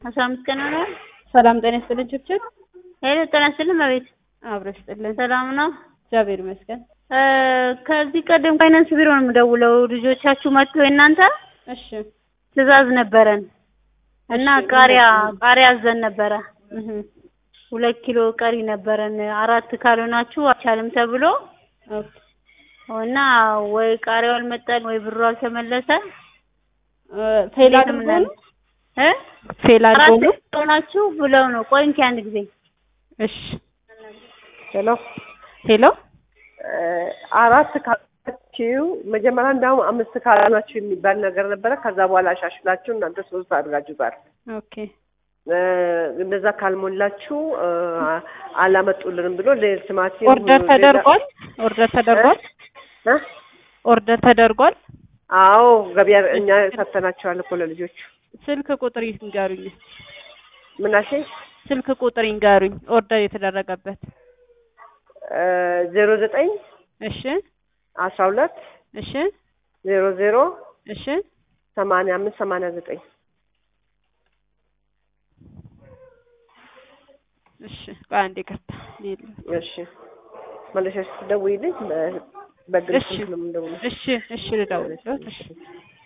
አስራ አምስት ቀን ሆነዋል። ሰላም ጤና ይስጥልን ችብችብ ሄሎ ጤና ይስጥልን መቤት አብሮ ይስጥልን። ሰላም ነው። እግዚአብሔር ይመስገን። እ ከዚህ ቀደም ፋይናንስ ቢሮ ነው የምደውለው። ልጆቻችሁ መጥቶ የእናንተ እሺ ትዕዛዝ ነበረን እና እሺ፣ ቃሪያ ምንድን ቃሪያ አዘን ነበረ። እህ ሁለት ኪሎ ቀሪ ነበረን። አራት ካልሆናችሁ አልቻልም ተብሎ ኦኬ እና ወይ ቃሪያው አልመጣን ወይ ብሩ አልተመለሰ። እ ፌል እንዴት አድርጎ ነው ነው እ ፌል አድርጎ አራት ነው። ሆናችሁ ብለው ነው። ቆይ እንኪ አንድ ጊዜ እሺ ሄሎ ሄሎ አራት ካላችሁ መጀመሪያ እንዳውም አምስት ካላችሁ የሚባል ነገር ነበረ። ከዛ በኋላ አሻሽላችሁ እናንተ ሶስት አድርጋችሁታል። ኦኬ እ እንደዛ ካልሞላችሁ እ አላመጡልንም ብሎ ለቲማቲም ኦርደር ተደርጓል። ኦርደር ተደርጓል። እ? ኦርደር ተደርጓል። አዎ ገበያ እኛ ሰተናቸዋል እኮ ለልጆቹ። ስልክ ቁጥር ይንገሩኝ። ምናሴ ስልክ ቁጥር ይንገሩኝ። ኦርደር የተደረገበት ዜሮ ዘጠኝ እሺ አስራ ሁለት እሺ ዜሮ ዜሮ እሺ ሰማንያ አምስት ሰማንያ ዘጠኝ እሺ ቆይ አንዴ ይቅርታ ሌላ እሺ መለሻሽ ስትደውይልኝ በ- በግል እሺ ስልክ ነው የምንደውለው። እሺ እሺ ልደውልልዎት እሺ